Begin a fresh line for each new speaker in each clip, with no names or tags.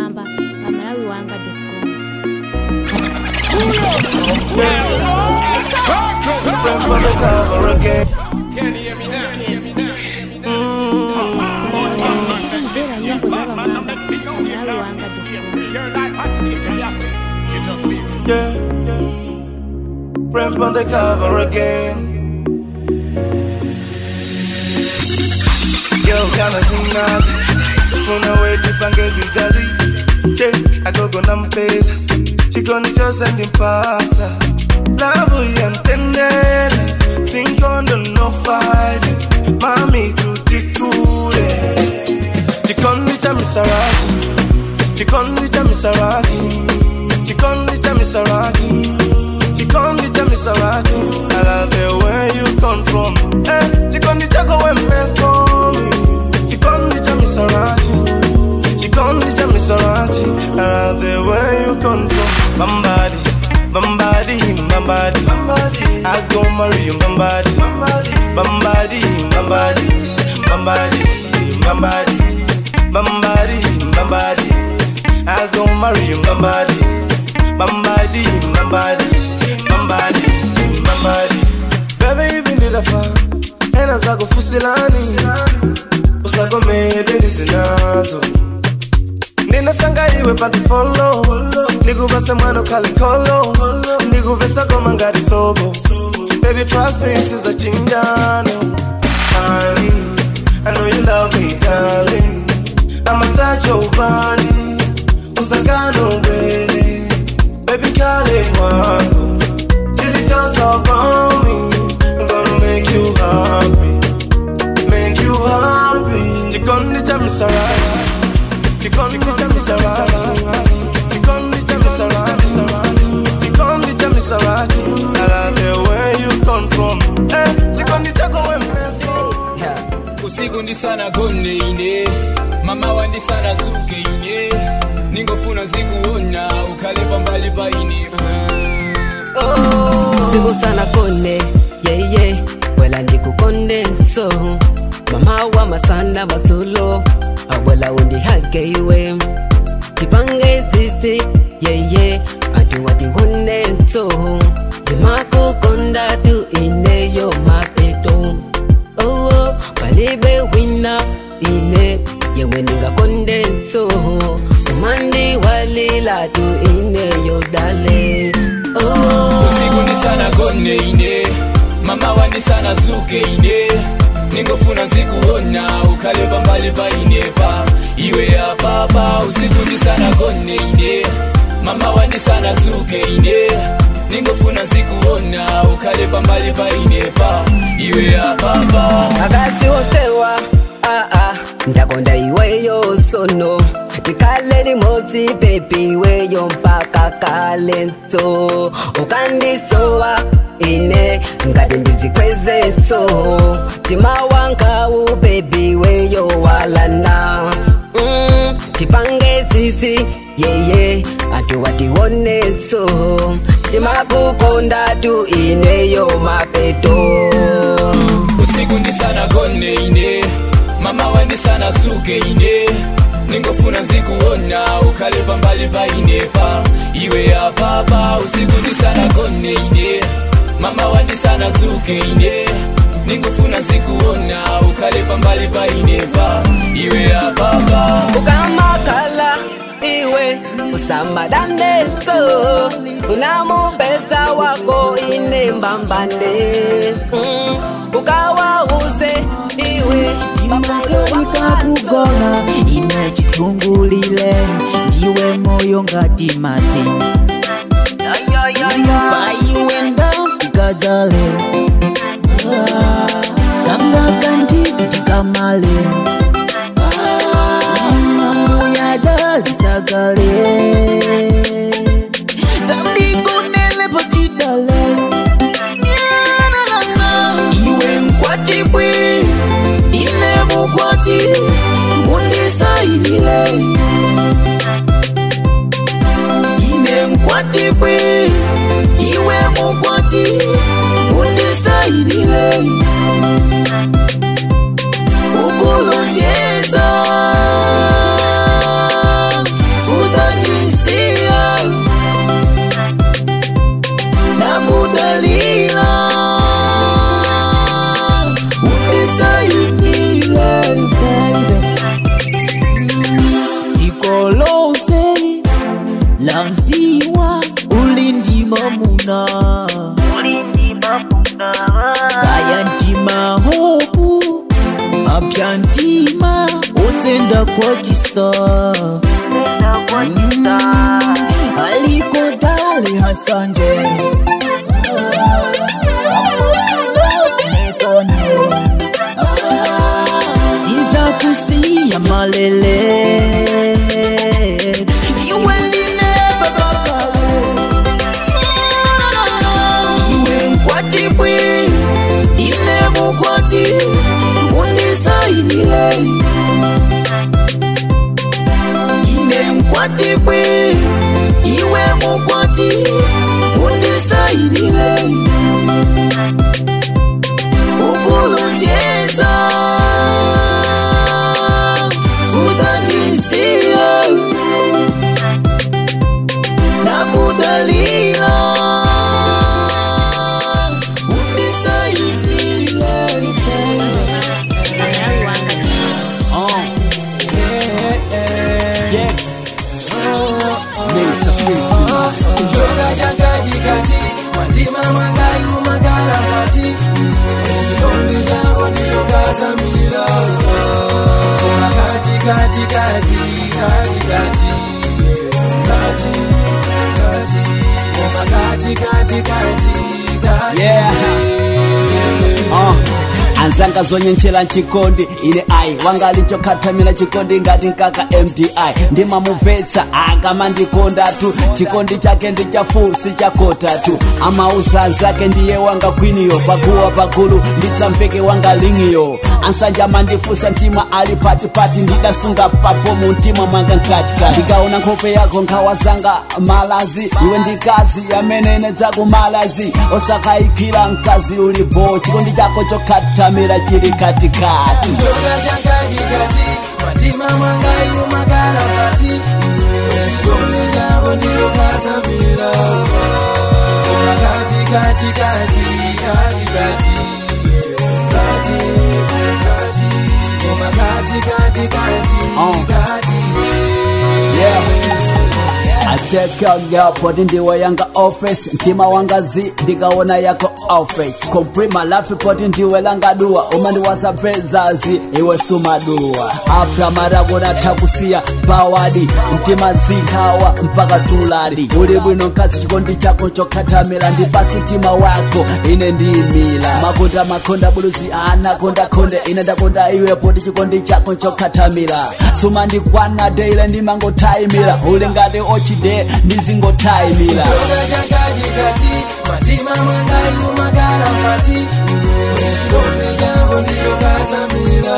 Mwamba pa Malawi wanga com.
From on the cover again.
Kumvera nyimbo za Bamwamba pa Malawi wanga com.
Yeah, yeah. Ramp on the cover again. Yo, kana zinazi Funa wetu pangezi jazi Che, agogo na mpesa Chikoni chose ndimpasa Lavu ya mtendele Singondo no fight Mami tutikule Chikoni cha misarati Chikoni cha misarati Chikoni cha misarati Chikoni cha misarati I love the way you come from Eh, chikoni chako we for me Chikoni cha misarati Chikoni cha misarati I love the way you come from Bambadi, Bambadi, Bambadi, Bambadi. I go marry you, Bambadi, Bambadi, Bambadi, Bambadi, Bambadi, Bambadi, Bambadi, Bambadi. I go marry you, Bambadi, Bambadi, Bambadi, Bambadi, Bambadi. Baby, even did a fan, and as I go fusilani, usagomede ndizinazo ninasanga iwe patifolo nikuvesa mwana kalikolo nikuvesa koma ngati sobo baby trust me this is a chingano honey I know you love me darling I'ma touch your body usangano mbele baby kale wangu chilichoso about me I'm gonna make you happy make you happy chikondi cha misarati chikondi cha misarati chikondi cha misarati chikondi cha misarati I love the way you come from eh chikondi chako wewe
usiku ndi sana gonne ine mama wandi sana suke ine ningofuna zikuona ukhale pambali pa ine
usiku sana kone yeye wela ndikukonde nso mama wa masana masulo awela undihage iwe tipange sisi yeye antu watiwone nso timakukonda tu ineyo mapeto oh, palibe wina ine yewe ningakonde nso umandi walila tu ineyo dale oh.
usiku ndi sana gonne ine mama wandi sana suke ine ningofuna zikuona ukhale pambali pa ine pa iwe apapa usiku ndi sana gonne ine mama wandi sana suke ine ningofuna zikuona ukhale pambali pa ine pa iwe apapa
akati wosewa aa ndakonda iweyo sono tikale limosi pepi iweyo mpaka kale nso ukandisowa ine ngati ndizikweze so timawankawu pepi iweyo walana mm, tipange sisi yeye antu watiwone so timakukonda tu ineyo mapeto
usiku ndi sana gonne ine mama wandi sana suke ine ningofuna zikuona ukhale pambali pa ine pa iwe apapa usiku ndi sana gonne ine mama wandi sana suke ine ningofuna zikuona ukhale pambali pa ine pa iwe apapa
ukamakala iwe usambadaneso unamupesa wako ine mbambane mm, ukawauze iwe
imakalika kugona ine chitungulile ndiwe moyo ngati mati paiwenda fikadzale kanga kandidi chikamale mbuyadalisakale tandigonele pachidale iwe mkwatibwi ine mukwati undisaidile ine mkwatibwi iwe mukwati undisaidile ukulonjeza lanziwa ulindi mamuna kaya ntima hopu apya ntima osenda kwatisa Mm, aliko dali hasanje siza kusiya malele iwe ndine babakale iwe nkwati bwi ine mukwati undisaidile ine nkwati bwi iwe mukwati undisaidile ukulunjeza suzandisiye nakudalila undisaidile
Malawi wanga
Njoga chakatikati matima mwangayu makalapati chikondi chako ndicho katsamira kati kati kati kati kati kati kati koma kati kati kati kati
Yeah. Uh. anzanga zonyenchera nchikondi ine ai wangalichokhatamira chikondi ngati nkaka mdi ndimamubvetsa akamandikondatu chikondi chake ndi chafu si chakotatu amauza anzake ndiye wanga kwiniyo paguwa pagulu ndidzamveke wanga lingiyo ansanja amandifusa mtima ali patipati ndidasunga papo mu mtima mwanga mkatikati ndikaona nkhope yako nkhawa zanga malazi iwe ndikazi amene nedzakumalazi osakayikira mkazi ulibo chikondi chako chokhatamira chili katikati
Njoga chakatikati matima mwangayu makalapati chikondi chako ndicho katsamira koma kati kati kati kati kati kati kati koma kati kati kati
Oh.
kati
yeah. I take care girl poti ndiwe yanga office mtima wanga zi ndikaona yako office complete my life poti ndiwe langa dua umandiwasa pezazi iwe sumadua apra marako nathakusiya pawadi mtima zikhawa mpaka tulali uli bwino nkazi chikondi chako chokhatamira ndipatsi mtima wako ine ndiyimila makonda makonda buluzi anakondakonde ine ndakonda iwe poti chikondi chako chokhatamira sumandikwana deile ndimangotayimira uli ngati ochide ndizingotayimira
Njoga chakatikati matima mwangayu makalapati chikondi chako ndicho katsamira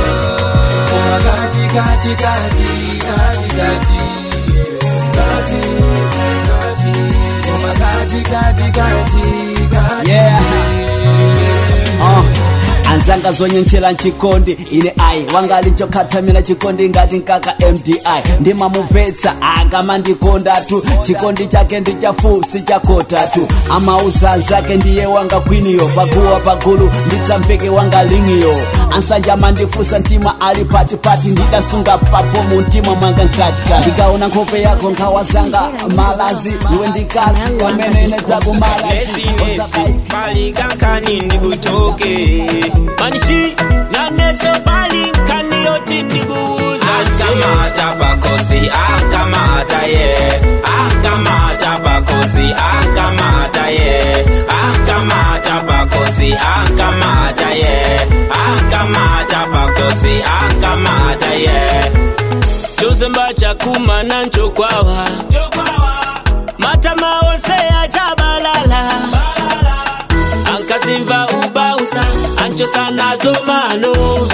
koma kati kati kati kati kati kati kati koma kati kati kati kati
yeah. uh. anzanga zonyenchera nchikondi ine ai wangalichokhatamira chikondi ngati nkaka mdi ndimamubvetsa akamandikondatu chikondi chake ndi chafu si chakotatu amauza anzake ndiye wanga kwiniyo paguwa pagulu ndidzamveke wanga lingiyo ansanja amandifusa mtima ali patipati ndidasunga papo mu mtima mwanga mkatikati ndikaona nkhope yako nkhawa zanga malazi iwe ndikazi amene nedzakumalazi
lesinesi palikakani ndikutoke manishi naneso palikani yoti ndikuuza akamata pakosi akamata ye akamata pakosi akamata ye akamata pakosi akamata ye akamata pakosi akamata ye chozemba chakumana nchokwawa matama onse achabalala ankazimva ubausa anchosa nazo mano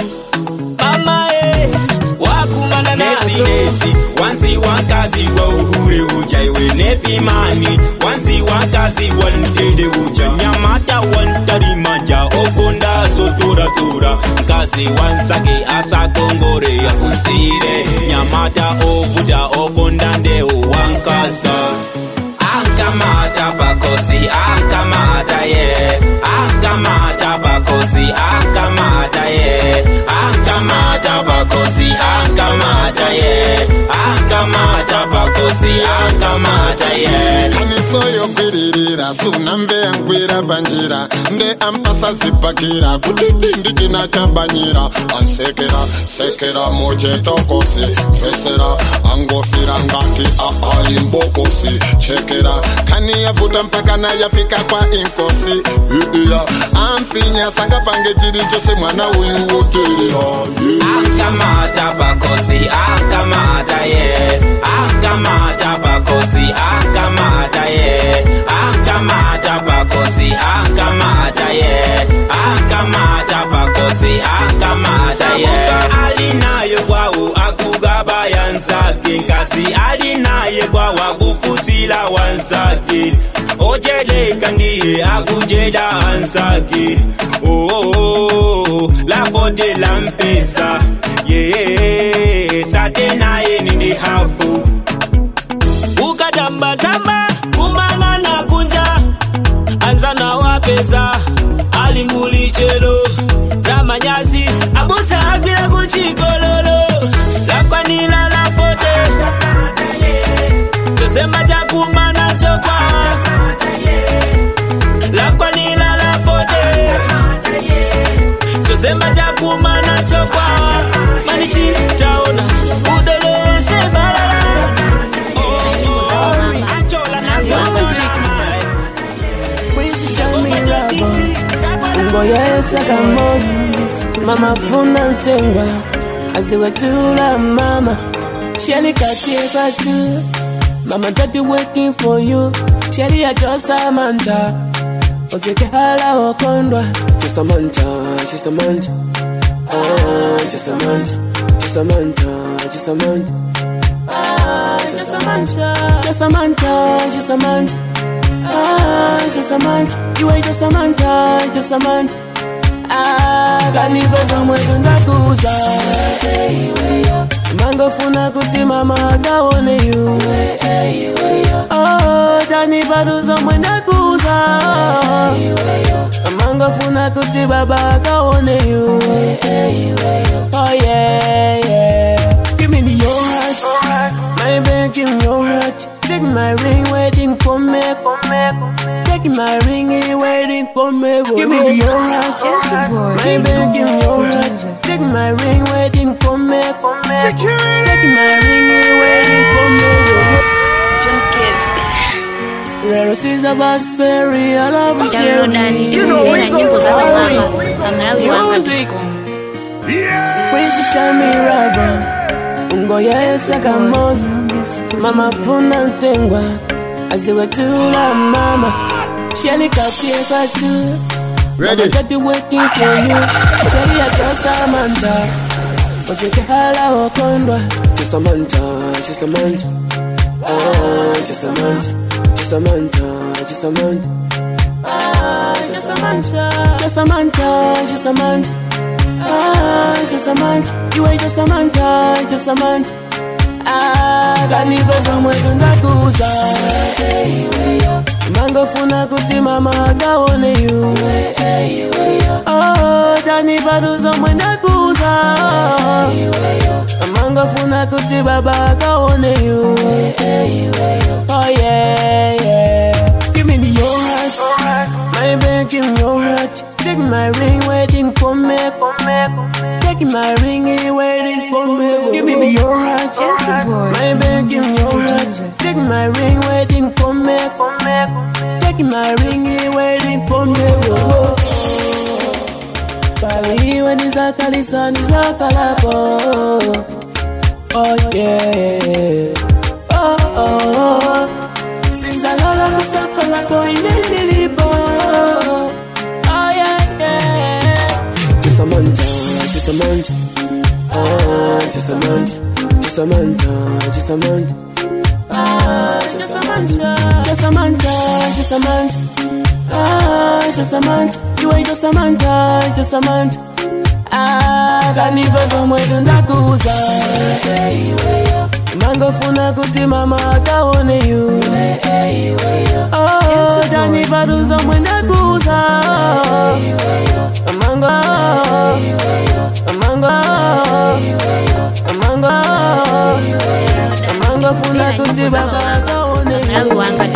mama e wakumana nazo
nesi wanzi wakazi wa uhure uja iwe nepimani wanzi wakazi wandede uja nyamata wantarimanja okonda sotoratora mkazi wansake asakongore yakunsire nyamata ovuta okonda ndeo wankasa akamata pakosi akamata ye akamata pakosi akamata ye akamata pakosi akamata ye akamata pakosi kosi akamata ye
kanisoyokwirira sunamve yankwira panjira nde ampasa zipakira kudidi ndikina chabanyira ansekera sekera muchetokosi fesera angofira ngati aalimbokosi chekera kani yavuta mpaka nayafika kwa inkosi iya amfinya sanga pange chiri chose mwana uyu woterera
akamata pakosi akamata ye akamata pakosi akamata ye akamata pakosi akamata ye akamata pakosi akamata ye alinayo kwawo akugaba yanzake nkasi alinaye kwawo akufusila wanzake ojeleka ndiye akujeda anzake oh, oh, oh, lapote lampesa ye sate naye nindi hapo
ukatambatamba kumang'ana kunja anza na wapeza alimbulichelo za manyasi abusa agila kuchikololo lakwanila lapote chosema chakumana chokwa lakwanila lapote chosema chakumana chokwa manichitaona udelese balala
ngoyesa kamosi mama funa ntengwa aziwetula mama sheli katie patu mama daddy waiting for you sheli ya josamanta otekehala okondwa josamanta josamanta ah, josamanta josamanta josamanta ah, josamanta josamanta josamanta Ah, just a month. You ain't just a month, ah, just a month. Ah, tanipa somewhere ndakuza mangofuna kuti mama akaone you oh, tanipa tuzomwe ndakuza mangofuna kuti baba akaone you oh yeah yeah give me your heart my baby give me your heart Take my ring, waiting for me. Take my ring, waiting for me. Give me your heart. My baby, give me your heart. Take my ring, waiting for me. Take my ring, waiting for me. Rero siza baseri, I love you,
Downloadani
Jerry. You know we
na
go
nyimbo za mama
all
Kamalawi wanga
Music. Kwezi shami rava ungoyesa kamosi mama funa ntengwa aziwetula mama sheli katie patu mama daddy waiting for you sheli ya josamanta otekehala okondwa josamanta josamanta ah, josamanta josamanta josamanta ah, josamanta josamanta josamanta Ah, just a month. You ain't just a month, ah, just a month. Ah, tanipa somwe tundakuza mangofuna kuti mama akaone you oh, tanipa tuzomwe ndakuza mangofuna kuti baba akaone you oh yeah yeah give me your heart my baby give me your heart Take my ring, waiting for me. Take my ring, waiting for me. Give me your heart. My baby, give me your heart. Take my ring, waiting for me. Take my ring, waiting for me. Paliwe nizakalisa nizakalapo. Oh yeah. Oh oh. oh. Sinzalala kusapa lako inenilipo. Oh yeah, yeah. Just a month, just a month. Ah, just a month, just a month, just a month. Ah, just a month, just a month, just a month. Ah, just a month. You ain't just a month, just a month. Ah, tanipa somwe tundakuza mangofuna kuti mama akaone you oh, tanipa tuzomwe ndakuza mango mango mango mango ndingofuna kuti baba akaone
Malawi wanga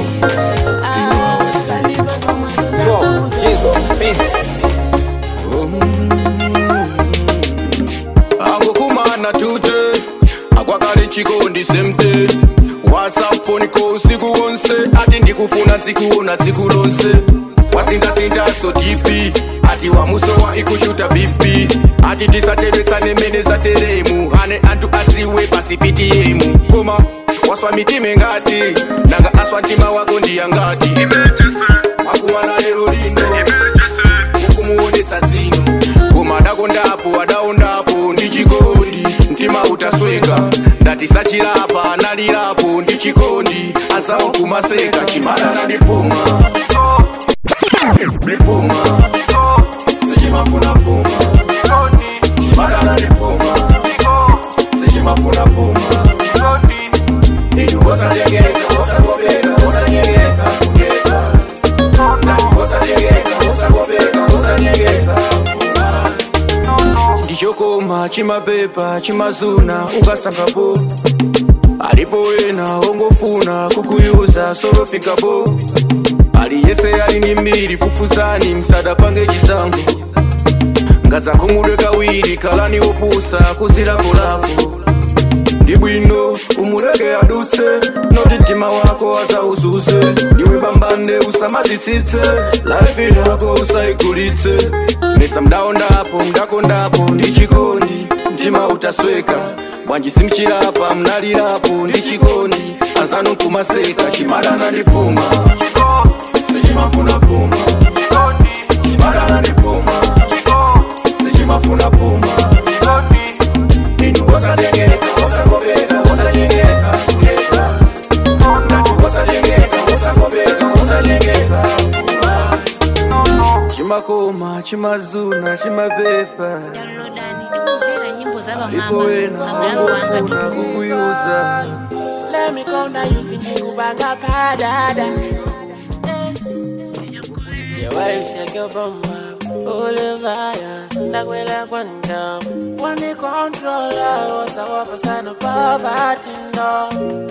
angokumana tute akwakale chikondi semte whatsapp phone call usiku wonse ati ndikufuna nzikuona tsiku lonse wasindasindaso tipi ati wamusowa ikushuta bp ati tisachedwetsane mene za teremu ane anthu adziwe pasi ptm koma waswa mitime ngati nanga aswa mtima wako ndiyangati wakumana lero lino ukumuonetsa dzino koma adakondapo adaondapo ndi chikondi mtima utasweka ndati sachilapa analirapo ndi chikondi azawo kumaseka chimadana ndipuma ndipuma sichimafuna puma chimadana ndipuma sichimafuna puma idu wasatengeka wasagobeka wasanyengeka kugeka wasanyengeka wasagobeka wasanyengeka ndichokoma chimapepa chimazuna ukasangapo alipo wena ongofuna kukuyuza solofikapo aliyese ali ni mbiri fufuzani msada pange chisango ngadzankhumudwe kawiri kalani opusa kuzilako lako ndi bwino umuleke adutse noti mtima wako azauzuse ndiwe bambande usamadzitsitse laifi yako usaigulitse mesa mdaondapo mdakondapo ndi chikondi mtima utasweka bwanji simchilapa mnalirapo ndi chikondi azanu kumaseka chimadana ndi puma sichimafuna puma chimadana ndi puma sichimafuna puma inu wasatengeka wasagobeka wasanyengeka kuleka ndati wasatengeka wasagobeka wasanyengeka chimakoma chimazuna chimapepa
ndikumvera nyimbo za
alipo wena
Malawi wanga
ongofuna kukuyuza
Let me go now, you see me go back up, dada. Your wife shake your bumper, Olivia, nakwela kwanda. One controller, was our person of poverty, no.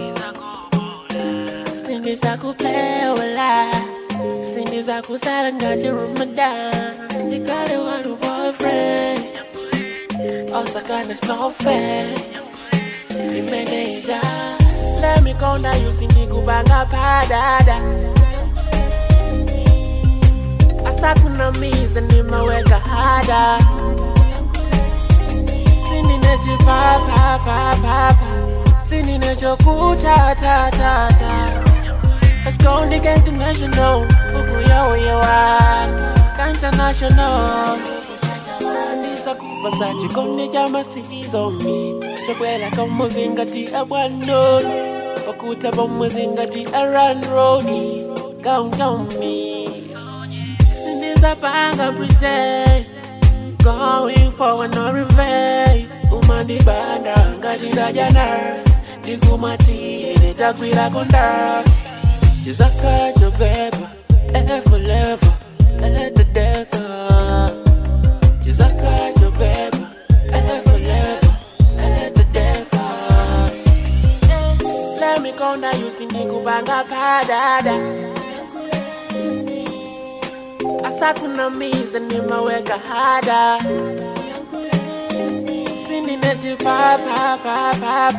Sindi za kuplay wala, sindi za kusala ngaji Ramadan. Nikale wanu boyfriend, osakana it's not fair. Imeneja, let me go now, you sindi kubanga padada. asakuna miza nimeweka hada sininechipapapapapa sininechokutatata kachikondika international ukuyoweyewa ka international sindisakupa chikonde cha masizomi chokwela kamuzingati abwanoni pakuta pamuzingati aranrodi kauntomi Sinizapanga pretend Going forward no reverse Umandibanda ngashira janas Ndikumati nitakwira konda Chizakacho beba Eh forever Eh tedeka Chizakacho beba Eh forever Eh tedeka Let me go now you sindikubanga padada asakuna miza nimeweka hada sininechipapapapapa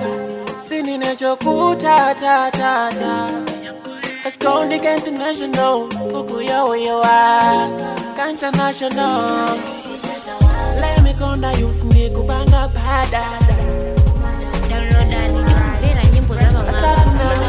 sininechokutatata kachikondika international ukuyoweyewa ka international lemikonda yusinikubanga padada
downloadani ndikumvera nyimbo za Malawi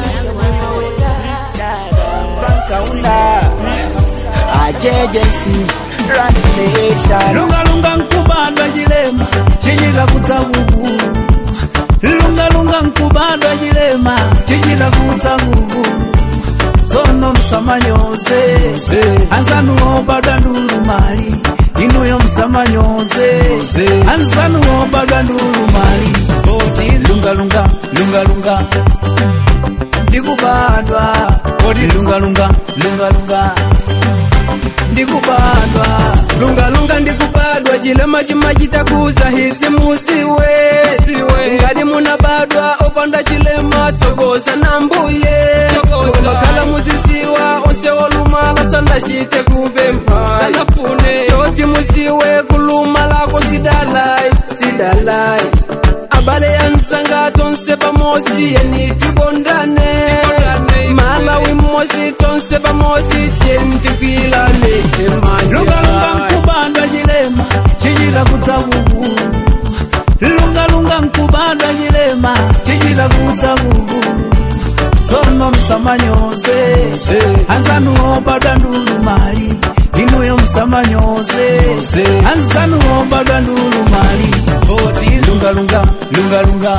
Kaunda ajejensi translation
lungalunga nkubadwa jilema chinyika kutsavuvu lungalunga nkubadwa jilema chinyika kutsavuvu sono msamanyoze anzanu obadwa ndulumali inuyo msamanyoze anzanu obadwa ndulumali oti lungalunga lungalunga ndikubadwa oti lungalunga lungalunga ndikubadwa
lungalunga ndikubadwa chilema chimachitakuza hizi musiwe siwe ngati munabadwa opanda chilema tokoza na mbuye makhala muziziwa onse olumala sandachite kupempha choti muziwe kulumalako sidalai sidalai abale anzanga tonse pamozi yeni tikondane malawi mmozi tonse pamozi tieni tikwilane
lungalunga nkubandwa chilema chichita kutsakuku lungalunga nkubandwa chilema chichita kutsakuku tsono msamanyoze anzanu obadwa ndulumali inuyo msamanyoze anzanu obadwa ndulumali oti lungalunga lungalunga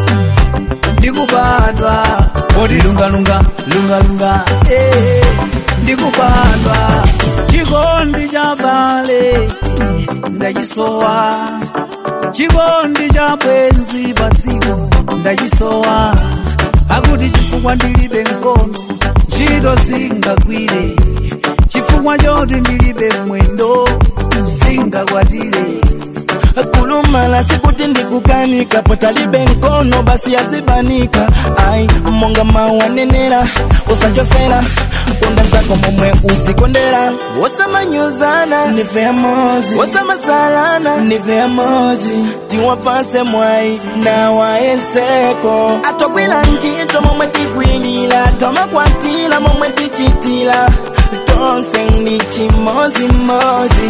ndikubandwa oti lungalunga lungalunga eh, ndikubandwa chikondi cha bale ndachisowa chikondi cha bwenzi padziko ndachisowa akuti chifukwa ndilibe mkono ntchito singagwire chifukwa choti ndilibe mwendo singakwatire
kulumala sikuti ndikukanika potalibe nkono basi azibanika ai monga mawanenera usachosera konda zako momwe uzikondera wosamanyuzana nive amozi wosamazalana nive amozi tiwapase mwai na waenseko atogwila ntito momwe tigwilila tomakwatila momwe tichitila tonse ndi chimozimozi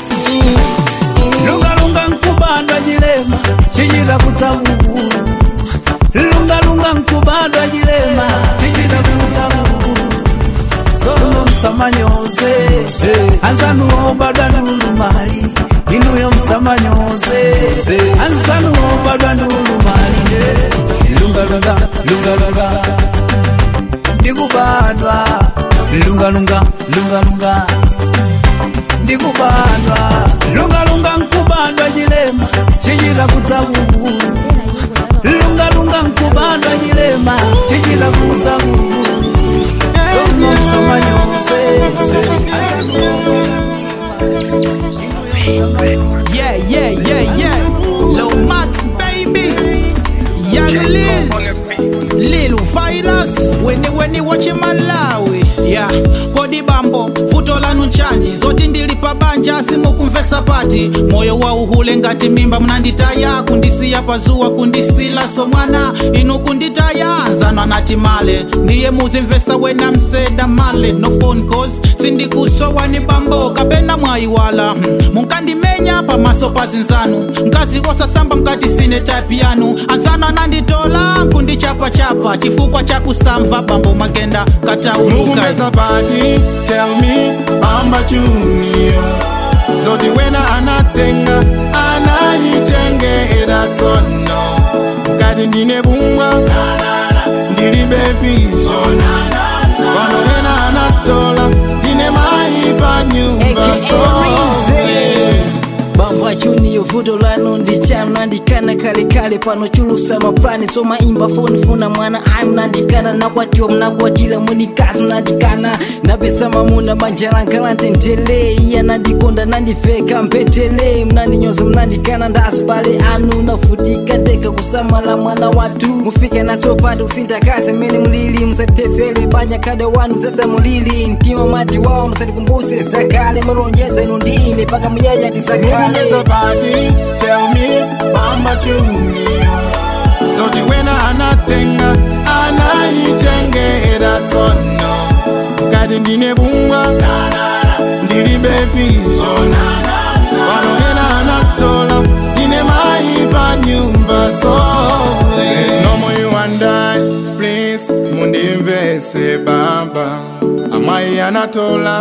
lungalunga nkubandwa chilema chichita kutsakuku lungalunga nkubandwa chilema chichita kutsakuku tsono msamanyoze anzanu obadwa ndulumali inuyo msamanyoze anzanu obadwa ndulumali lungalunga lungalunga ndikubandwa lungalunga lungalunga ndikubandwa lungalunga nkubandwa chilema chichita kutsakuku lungalunga nkubandwa chilema chichita kutsakuku sono msamanyoze
Yeah, yeah, yeah, yeah. Lil Max, baby. Young Liz. Lil Vilas. Weni weni wachi Malawi. Yeah. Kodi bambo, futo lanu nchani. Zoti ndilipa banja simukumvesa pati. Moyo wa uhule ngati mimba mnanditaya. Kundisiya pazuwa kundisila so mwana. Inu kunditaya. Nzanwa nati male. Ndiye muzimvesa wena mseda male. No phone calls. Sindikusowa ni bambo. Kapena mwayiwala. Hmm. munkandimenya pamaso pazinzanu nkazi osasamba mkati sine type yanu anzano ananditola kundichapachapa chifukwa cha kusamva bambo magenda katauluka
mukumesa pati tell me pamba chunio zoti wena anatenga anayichengera tsono ngati ndine bungwa ndilibe vision pano wena anatola ndine mayi pa nyumba so
bambo achuniyo vuto lano ndicham nandikana kalekale pano chulusa mapani somaimba foni funa mwana ai mnandikana nakwatiwa mnakwatila munikazi mnandikana napesa mamuna manjalankala ntentele iya nandikonda nandifeka mpetele mnandinyoza mnandikana ndasi pale anu nafutika teka kusamala mwana watu mufike natsopanda usindakazi mene mulili musatesele banya kada wanu zesa mulili mtima mati wawo musatikumbuse zakale malonjeza inu ndi ine paka muyaya tisakale
mukumesa pati tell me pamba chunio zoti wena anatenga anayichengera tsono ngati ndine bungwa ndilibe vision pano wena anatola ndine mayi pa nyumba so There's no more you and I, please mundimvese baba amayi anatola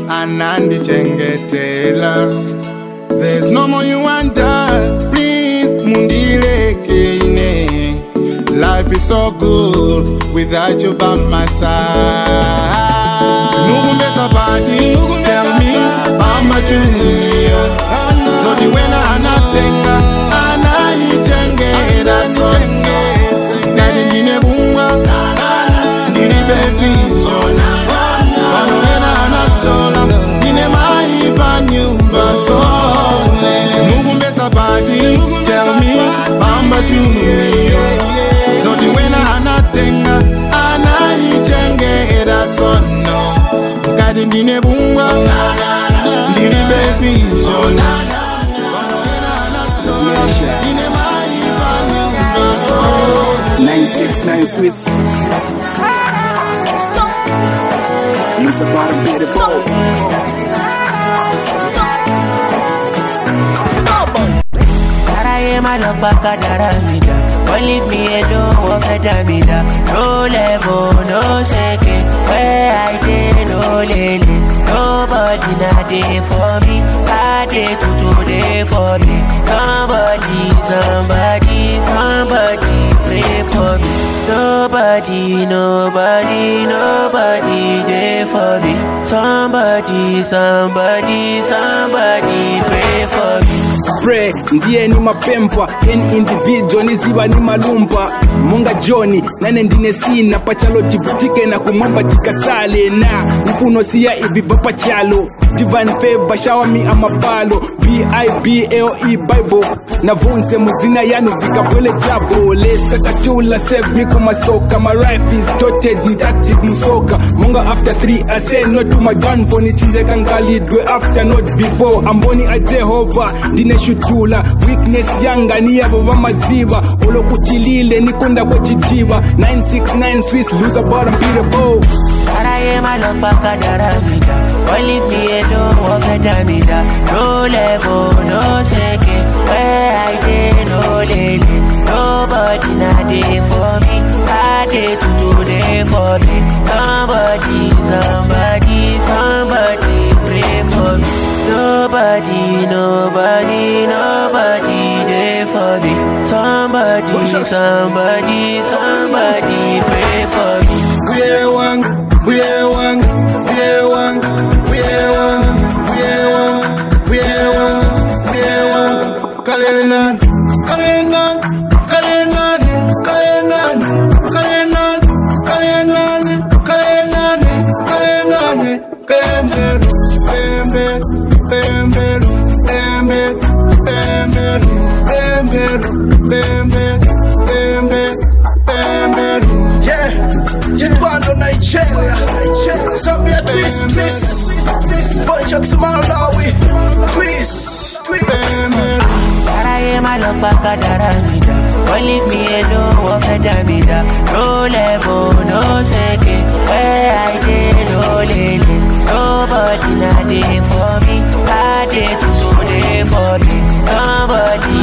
anandichengetela There's no more you and I, please mundileke ine Life is so good without you by my side Sinukumbesa pati, tell me pamba junior Zodi wena anatenga, anayichengera tsono Ngati ndine bungwa, ndilibe vision Pano wena anatola, ndine mayi pa nyumba so Sinukumbesa pati, tell me pamba junior
Swiss. Use a bottom bit of bowl.
Karaye malopaka daramida Don't leave me alone, walk a damida No level, no shaking Where I dey, no lele Nobody na dey for me I dey to do dey for me Somebody, somebody, somebody pray for me Nobody, nobody, nobody dey for me Somebody, somebody, somebody pray for me
Pray, ndiye ni mapempa yen individual niziva ni malumpa monga joni nane ndine sina pachalo tivutike na kumwamba tikasale na mfuno siya ivi vapachalo divine favor shower me amapalo b-i-b-l-e bible navunse muzina yanu vikabwele jabo lesakatula save me kumasoka my life is dotted and active musoka monga after three i say no to my gun for nichinjeka ngalidwe after not before amboni a jehova ndineshutula weakness yanga niyavo vamaziva olokuchilile nikunda kwechidiva 969 swiss loser bottom beatable
Karaye malopaka daramida Don't leave me alone, walk a damida No level, no shaking Where I dey, no lele Nobody na dey for me I dey to do dey for me Somebody, somebody, somebody pray for me Nobody, nobody, nobody dey for me Somebody, somebody, somebody pray for me
We one, we one, we one, we one, we one, we one, we one. Kalenan, Kalenan, Kalenan, Kalenan, Kalenan, Kalenan, Kalenan, Kalenan, Kalenan, Pembe, Pembe, Pembe, Pembe, Pembe, Pembe, Pembe, Pembe, yeah. Jitwando Nigeria, Zambia twist, twist, Bunchak Malawi, twist, twist.
Karaye malopaka daramida Don't leave me alone, walk a damida No level, no shaking Where I dey, no lele Nobody na dey for me I dey to do dey for me Somebody,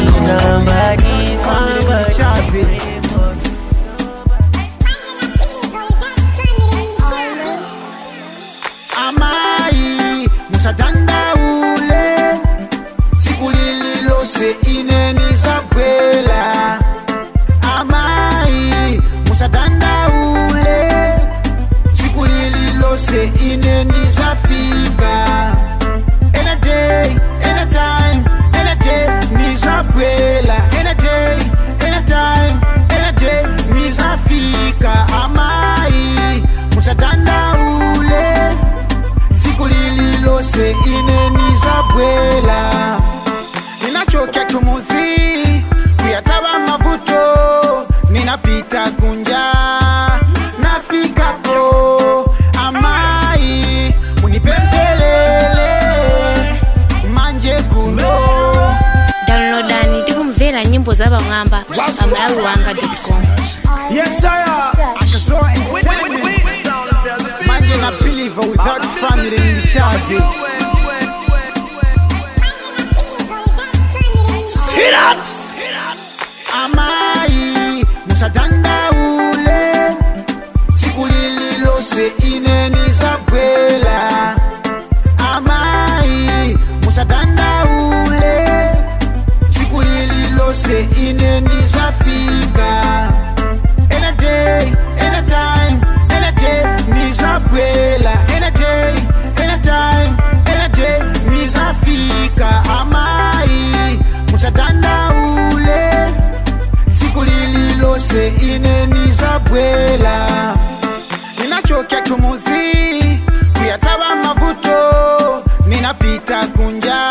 somebody, somebody pray for me
amai musadandaule siku lililose ineni zabwela amai musadandaule siku lililose ineni zafika any day anytime any day nizabwela any day anytime any day nizafika amai musadandaule siku lililose inenizabwela ninachokea kumuzi kuyataba mavuto ninapita kunja nafikako amai munipempelele manje kuno
downloadani tikumvera nyimbo za pamwamba pa malawi wanga com
Yes, sire. Akazoa Entertainment. Manje na believer without family in the chage.
See that?
Amai, musadandaule. Siku lililose ineni zabwela. Amai, musadandaule. Siku lililose ineni zafika. Any day, anytime, any day, nizabwela. Any day, anytime, any day, nizafika. Amai, musadandaule. Siku lililose inenizabwela. Ninachokea kumuzi, kuyataba mavuto, ninapita kunja,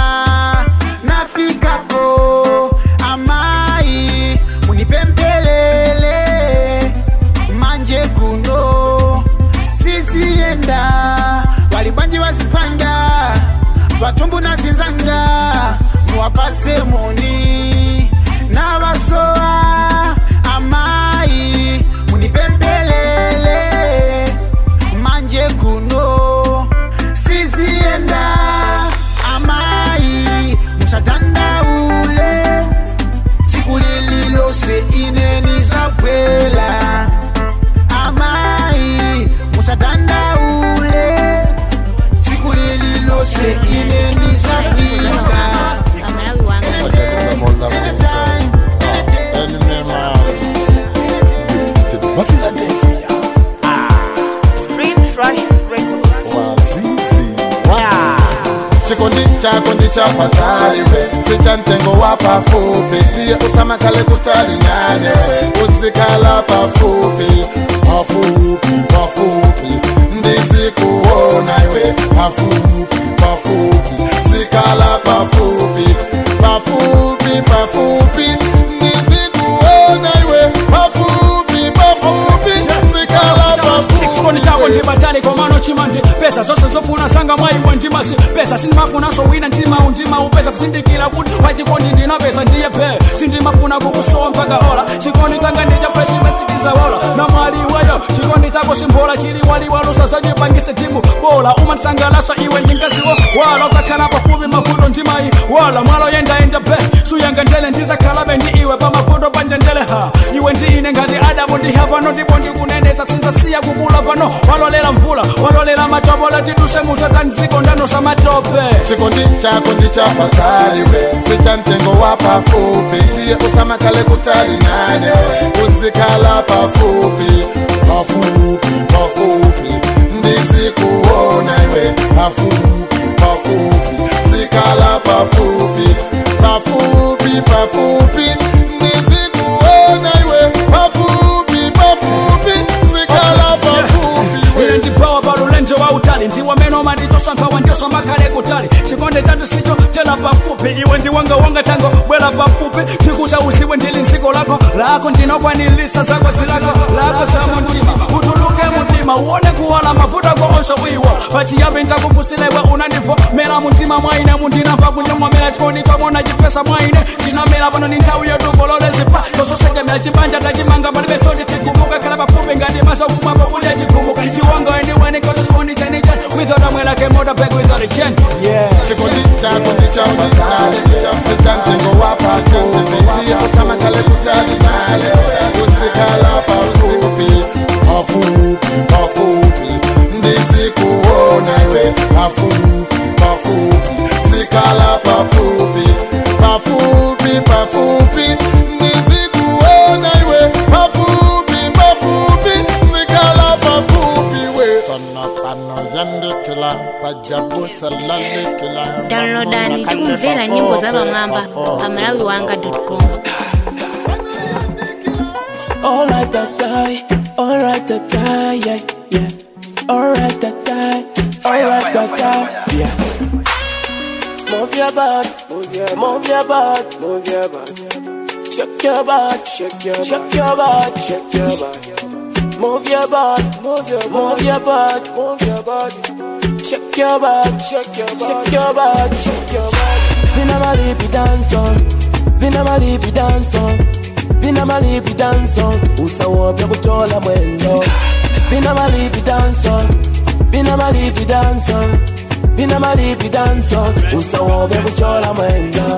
nafikako. Amai, munipempelele, manje kuno, sisienda, walibanji wazipanga, watumbu na zinzanga, muwapase moni, na basoa, amai, munipempelele,
chako ndichapatali we sicha mtengo wa pafupi ndiye usamakale kutali nanye usikala pafupi pafupi pafupi ndizikuona iwe pafupi pafupi sikala pafupi pafupi pafupi ndizikuona iwe pafupi pafupi sikala
chikondi chako ndibatali komano chimandi pesa zonse zofuna sanga mwaiwe ndimasi pesa sindimafunaso wina ndima undima upeza kusindikira kuti wachikondi ndinapesa ndiye pe sindimafuna kukusowa mpaka ola chikondi changa ndichafreshimesikizawola na mwali iweyo chikondi chako simbola chili waliwalusa zachipangise timu bola umandisangalasa iwe ndingasiwo wala ukakhala pafupi mavuto ndimayi wala mwalo yendaenda pe suyanga ndele ndizakhalabe ndi iwe pamavuto panjendele ha iwe ndi ine ngati adamu ndiha pano ndipo ndikunenesa sinzasiya kukula pano walolera mvula walolera matopola tiduse musatanziko ndanosa matope
chikondi chako ndichapatali we sicha mtengo wa pafupi ndiye usamakale kutali nanye usikala pafupi pafupi pafupi ndizikuona iwe pafupi pafupi sikala pafupi pafupi pafupi ndizikuona iwe pafupi pafupi sikala pafupi
ine ndipawa palulenje wa utali ndiwameno manditosankhawa ndiso makhale kutali chikonde chatu sicho chena pafupi iwe ndiwangawanga tango bwera pafupi tikusauzidwe ndili nziko lako lako ndinokwanilisa zako zilako lako za mtima utuluke mtima uone kuwala mavuta ko onse wiwa pachiyambi ntakufusilewe unandivo mera muntima mwaine mundinamva kunyamwamera chikondi twamona chipesa mwaine chinamera pano ni nthawi yotukololezipha zososekemera chibanja tachimanga palibe sodi tikumuka khala pafupi ngati masokumwapo kulya chikumuka iwanga anywhere cause it's only ten ten without a like a motorbike without a chain yeah
chikondi chako ndichapatali sicha mtengo wa pafupi ndiye usamakale kutali nanye usikala pafupi pafupi pafupi ndizikuona iwe pafupi pafupi sikala pafupi pafupi pafupi ndizikuona iwe pafupi pafupi sikala pafupi we tona pano yandikila pajabusa lalikila
downloadani tikumvera nyimbo za pamwamba pa malawi wanga com
Alright, I die. Alright, I die. Yeah, yeah. Alright, I die. Alright, I die. Yeah. Move your butt, move your, move your butt, move your butt. Shake your butt, shake your, shake your butt, shake your butt. Move your butt, move your, move your butt, move your body. Shake your butt, shake your butt, shake your butt, shake your butt. Vina malipi dance on, vina malipi dance on. Vina malipi dance on, usawo pya kuchola mwendo. Vina malipi dance on, vina malipi dance on. Vina malipi dance on, usawo pya kuchola mwendo.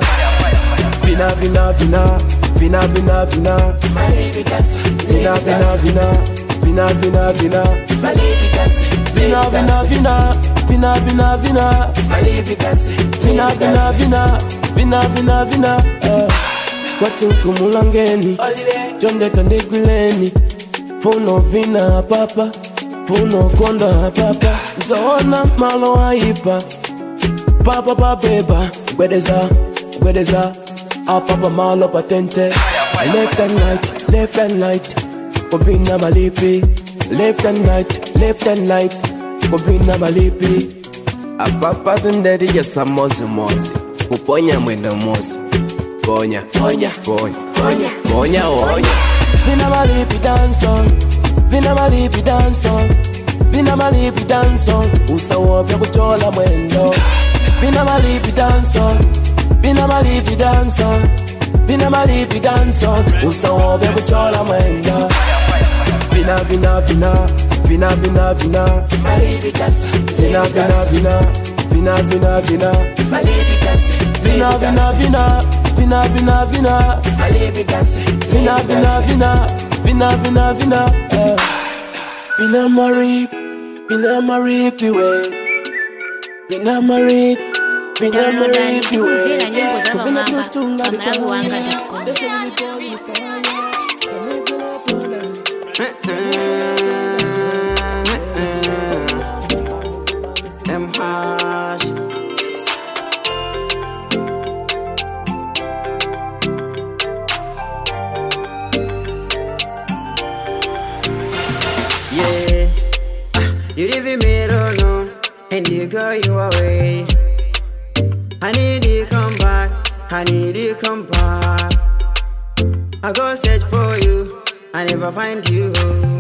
Vina vina vina, vina vina vina. Malipi dance, vina vina vina, vina vina vina. Malipi dance, vina vina vina, vina vina vina. Malipi dance, vina vina vina, vina vina vina. Uh. watukumulangeni chonde tandegwileni funo vina papa funo konda papa zoona malo aipa papa pabeba gwedeza gwedeza apapa malo patente left and right left and right kovina malipi left and right left and right kovina malipi
apapa tundeti samozimozi kuponya mwendo mosi ponya
ponya
ponya ponya ponya onya
Vina malipi dance on Vina malipi dance on Vina malipi dance on Usawo pya kuchola mwendo Vina malipi dance on Vina malipi dance on Vina malipi dance on Usawo pya kuchola mwendo Vina vina vina Vina vina vina Malipi dance Vina vina vina Vina vina vina Malipi dance Vina vina vina Vina vina vina Malipi dance Vina vina vina Vina vina vina eh. Vina marip Vina marip iwe Vina marip Vina
downloadani
marip iwe
tikumvera nyimbo za
Vina
pamwamba
tutunga
pa malawi wanga com
Them harsh.
You leave me alone and you go your way. I need you come back, I need you come back. I go search for you, I never find you.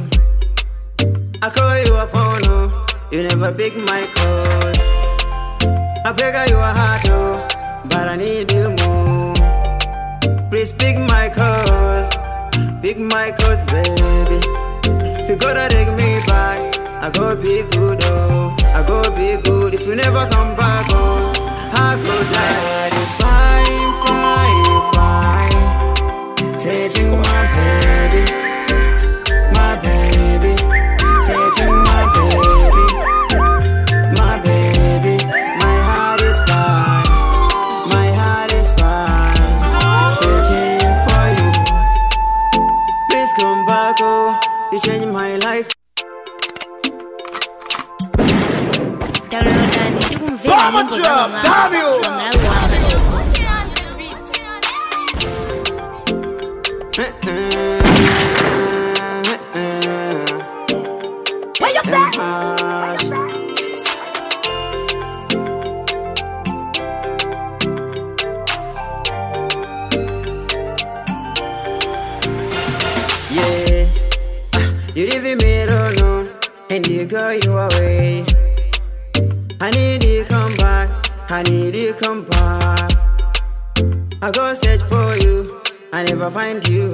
I call you a phone, oh, you never pick my calls. I beg you a heart, oh, but I need you more. Please pick my calls, pick my calls, baby. If you gotta take me back, I go be good, oh, I go be good. If you never come back, oh, I go die. It's fine, fine, fine. Searching my baby, my baby. Searching my baby, my baby. My heart is fine, my heart is fine. Searching for you. Please come back, oh, you changed my life.
downloadani tikumvera nyimbo za pamwamba pamalawi wanga
Where you Yeah, you leave me alone and you go your way. I need you come back, I need you come back. I go search for you, I never find you.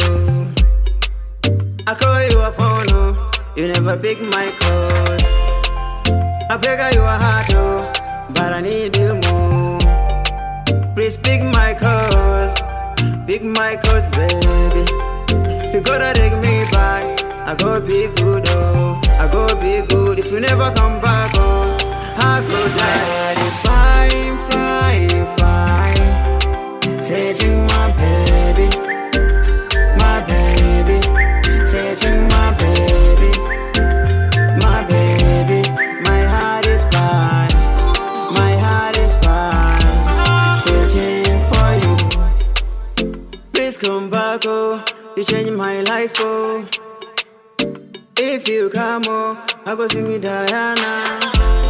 I call you a phone, oh, you never pick my calls. I beg you a heart, oh, but I need you more. Please pick my calls, pick my calls, baby. If you gotta take me back, I go be good, oh, I go be good. If you never come back, oh, I go die. It's fine, fine, fine. Searching my baby, my baby. Searching my baby, my baby. My heart is fine, my heart is fine. Searching for you. Please come back, oh. You change my life, oh. If you come, oh, I go sing it, Diana.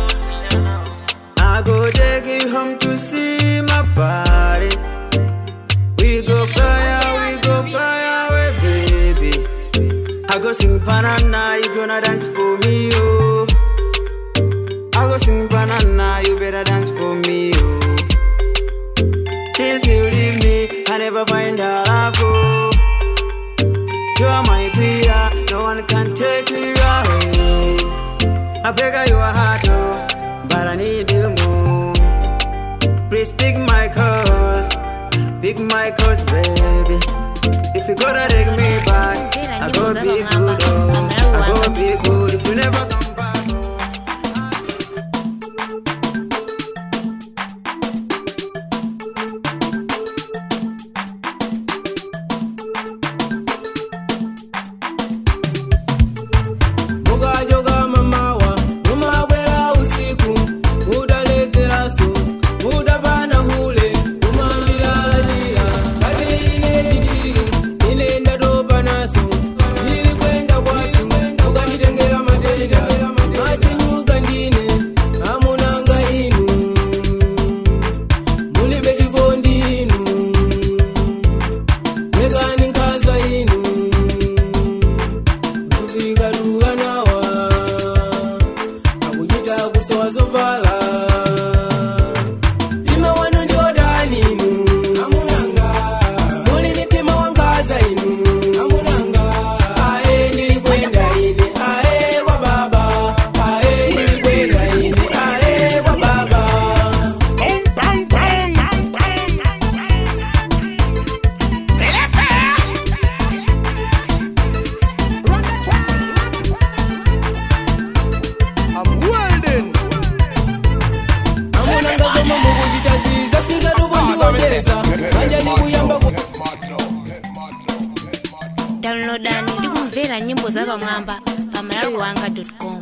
I go take you home to see my body. We go fly away, we go fly away, baby. I go sing banana, you gonna dance for me, oh. I go sing banana, you better dance for me, oh. Since you leave me, I never find a love, oh. You are my Pia, no one can take you away. I beg you a heart, oh, but I need you more. Please pick my calls, pick my calls, baby. If you gotta take me back, I go be good, oh, I go be good. If you never come back,
mukajoka mamawa mumabwera usiku mudaleteraso mudapana hule kumambilalia kati ine jikiri ine ndatopa naso ili kwenda kwatu mukanditengera matenda machinyuka ndine amunanga inu mulibe chikondi inu mekani nkhaza inu kufikatuka nawa akuchita kusowa zovala ima wanu ndiodani inu amunanga muli mitima wankaza inu amunanga ae ndilikwenda ine ae kwa baba ae ndilikwenda ine ae kwa baba amunanga zomwe mukuchita zizafika tukundiwondeza manja ndikuyamba ku
downloadani tikumvera nyimbo za pamwamba pamalawi wanga com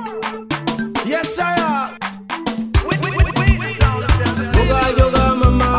Yes, sire.
mukajoka mama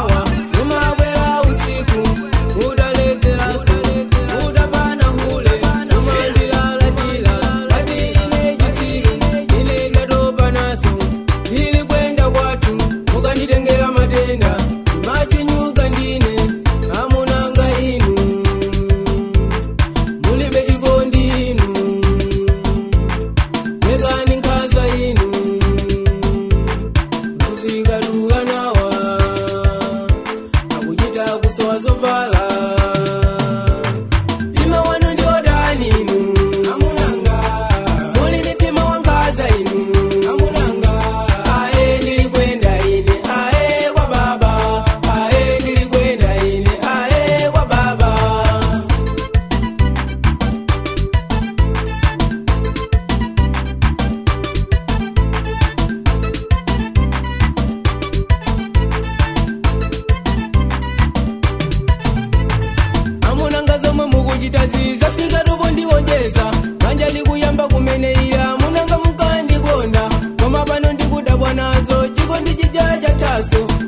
maso